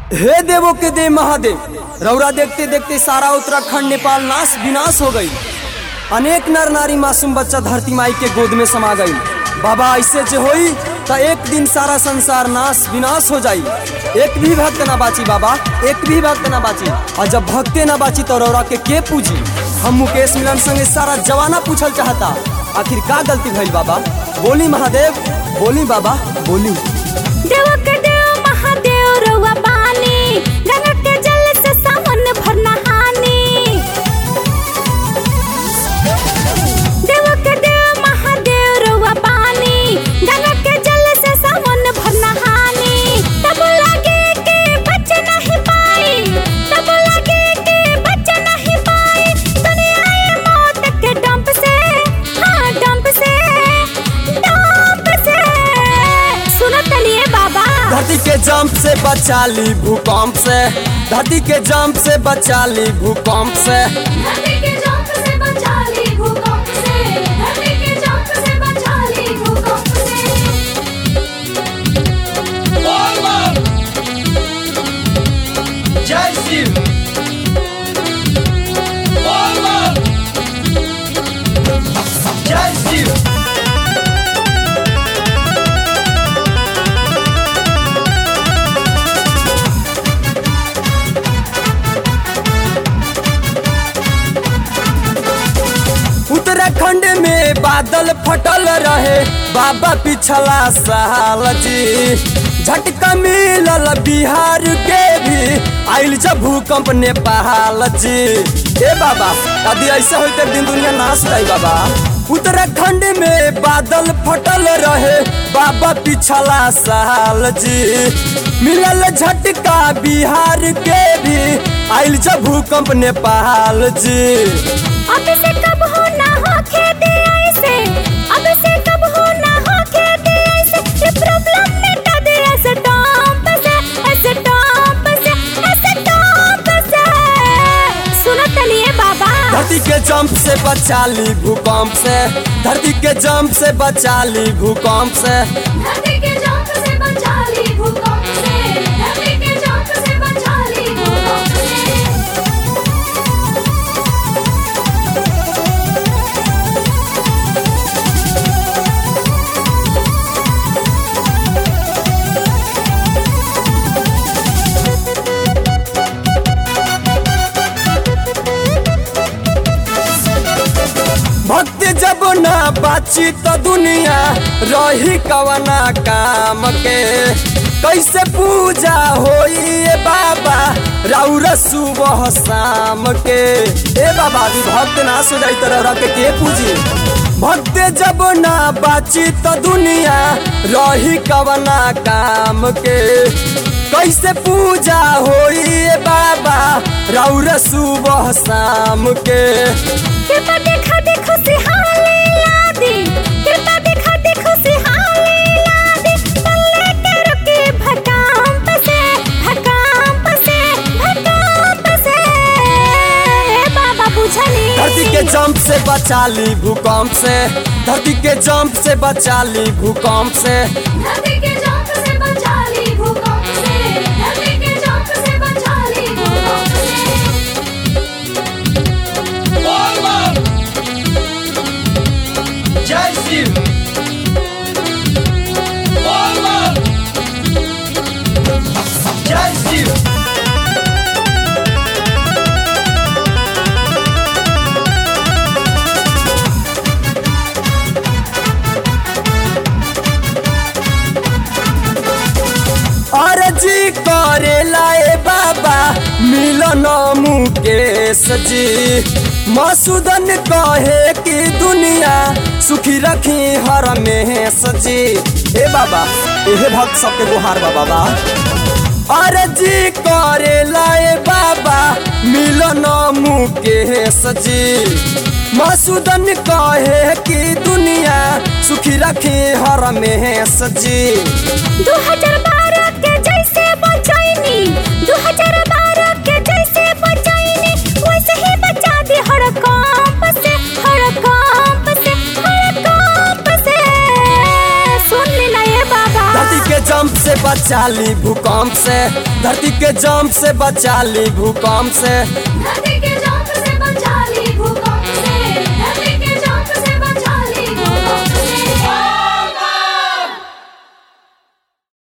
हे देवो के देव महादेव रौरा देखते देखते सारा उत्तराखंड नेपाल नाश विनाश हो गई अनेक नर नारी मासूम बच्चा धरती माई के गोद में समा गई बाबा ऐसे जे होई तो एक दिन सारा संसार नाश विनाश हो जाई एक भी भक्त ना बाची बाबा एक भी भक्त ना बाची और जब भक्ते ना बाची तो रौरा के के पूजी हम मुकेश मिलन संगे सारा जवाना पूछल चाहता आखिर का गलती भइल बाबा बोली महादेव बोली बाबा बोली देव के देव महादेव रउआ बानी गंगा के जल से सावन भर नहानी देव के देव महादेव रउआ बानी गंगा के जल से सावन भर नहानी तब लगे के बच नहीं पाई तब लगे के बच नहीं पाई दुनिया ये मौत के डंप से हाँ डंप से डंप से सुनो तनिए बाबा धरती के जंप से बचा ली भूकंप से धरती के जंप से बचा ली भूकंप से धरती के जंप से बचा ली भूकंप से धरती के जंप से बचा ली भूकंप से जय शिव जय शिव उत्तराखंड में बादल फटल रहे बाबा पिछला साल जी झटका मिलल बिहार के भी आइल जब भूकंप नेपाल जी ए बाबा यदि ऐसा होते दिन दुनिया नाश जाई बाबा उत्तराखंड में बादल फटल रहे बाबा पिछला साल जी मिलल झटका बिहार के भी आइल जब भूकंप नेपाल जी अब से कब हो ना हो खेती ऐसे अब से कब हो ना हो खेती ऐसे ये प्रॉब्लम मिटा दे ऐसे टॉप से ऐसे टॉप से ऐसे टॉप से सुनो तनिए बाबा धरती के जंप से बचा ली भूकंप से धरती के जंप से बचा ली भूकंप से धरती के जंप से बचा ली भूकंप से धरती के जंप से बचा ली भूकंप से भक्त जब ना बाची तो दुनिया रही कवना काम के कैसे पूजा होई ए बाबा राउर सुबह शाम के ए बाबा अभी भक्त ना सो जाई तरह के के पूजी भक्त जब ना बाची तो दुनिया रही कवना काम के कैसे पूजा होई ए बाबा राउर सुबह शाम के कृपा देखा देखो सिहाले लादी कृपा देखा देखो सिहाले लादी तल्ले के रुके भकांप से भकांप से भकांप से बाबा बुझनी धरती के जंप से बचा ली भूकंप से धरती के जंप से बचा ली भूकंप से धरती के जंप से बचा ली भूकंप से धरती के जंप से बचा ली भूकंप से जय शिव जय शिव अर्जी करेला ए बाबा मिलन मुकेश जी मसूदन कहे कि दुनिया सुखी रखी हर में जी ए बाबा एहे भक्त सबके गुहार बा बाबा अर्जी करेला ए बाबा मिलन मुकेश जी मसूदन कहे कि दुनिया सुखी रखी हर में जी 2012 के जैसे बचाइनी 2012 के जैसे बचाइनी वैसे ही बचा दी हर कंप से हर कंप से हर कंप से सुन लेना ये बाबा धरती के जंप से बचा बचा ली भूकंप से धरती के जम से बचा ली भूकंप से धरती के